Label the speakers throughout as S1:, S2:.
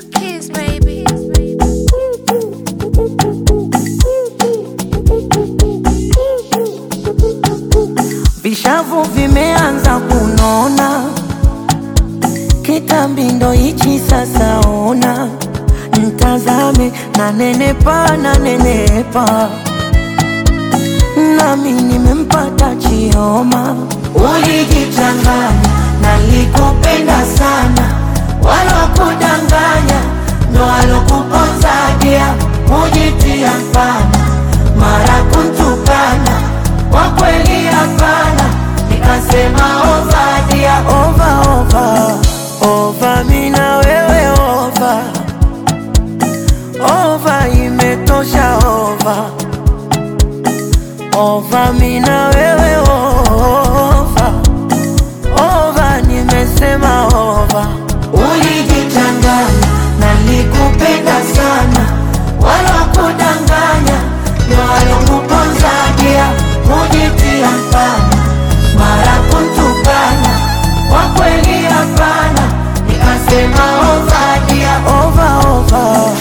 S1: your kiss, baby.
S2: Vishavu vimeanza kunona, kitambi ndo hichi sasa. Ona mtazame, na nenepa na nenepa, nami nimempata Chioma. Ulijichanganya, nalikupenda sana, walokudanganya ndo walokuponzadia, mujitia mfana, mara kuntukana kwa kweli hapana, nikasema ovadia ova ova ova, mina wewe ova ova, imetosha ova ova, mina wewe ova ova, nimesema ova. Ulijichanganya, nalikupenda sana, walokudanganya ndo walokuponzadia, mujitia mfana, mara kuntukana, kwa kweli hapana, nikasema ovadia ova ova.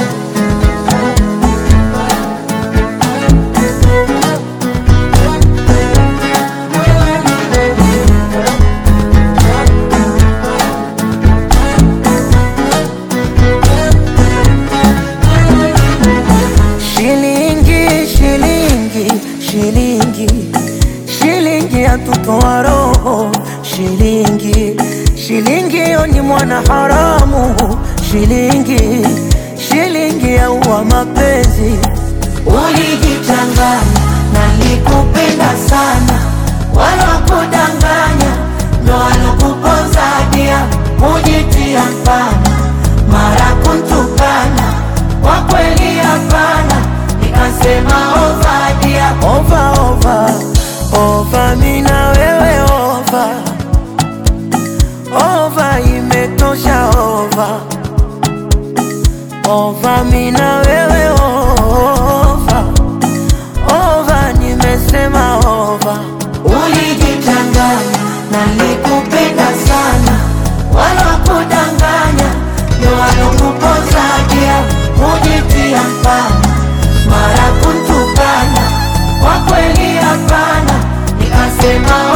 S2: Shilingi, shilingi, shilingi, shilingi yatutoa roho. Shilingi, shilingi yo ni mwana haramu. Shilingi, shilingi yaua mapenzi. Ulijichanganya, nalikupenda sana, walokudanganya ndo walokuponzadia, mujitia mfana, mara kuntukana, kwa kweli hapana, nikasema ovadia ova ova ova, mina wewe ova ova, imetosha ova ova, mina wewe ova ova, nimesema ova. Ulijichanganya, nalikupenda sana, walokudanganya ndo walokuponzadia, mujitia mfana, mara kuntukana, kwa kweli hapana, nikasema